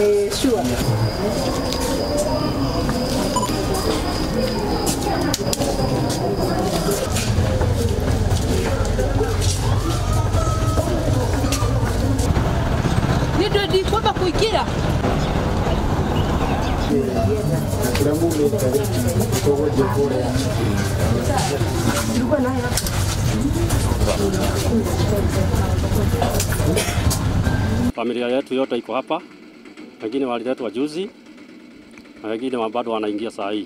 Eh, sure. nä ndå ndi kwamba kå ingä ra Familia yetu yote iko hapa, wengine waliletwa juzi na wengine wa- bado wanaingia saa hii.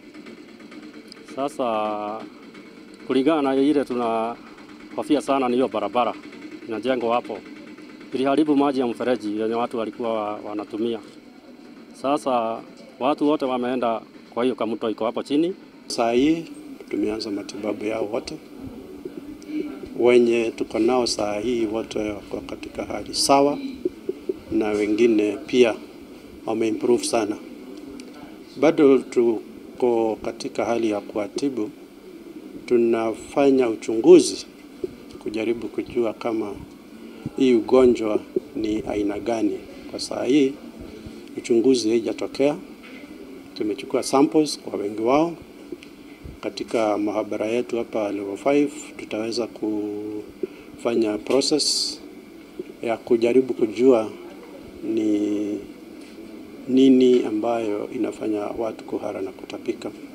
Sasa kulingana na ile tunahofia sana ni hiyo barabara inajengwa hapo, iliharibu maji ya mfereji yenye watu walikuwa wa- wanatumia. Sasa watu wote wameenda, kwa hiyo kamto iko hapo chini Saa hii tumeanza matibabu yao wote, wenye tuko nao saa hii wote wako katika hali sawa, na wengine pia wameimprove sana. Bado tuko katika hali ya kuwatibu, tunafanya uchunguzi kujaribu kujua kama hii ugonjwa ni aina gani. Kwa saa hii uchunguzi haijatokea, tumechukua samples kwa wengi wao katika mahabara yetu hapa level 5 tutaweza kufanya process ya kujaribu kujua ni nini ambayo inafanya watu kuhara na kutapika.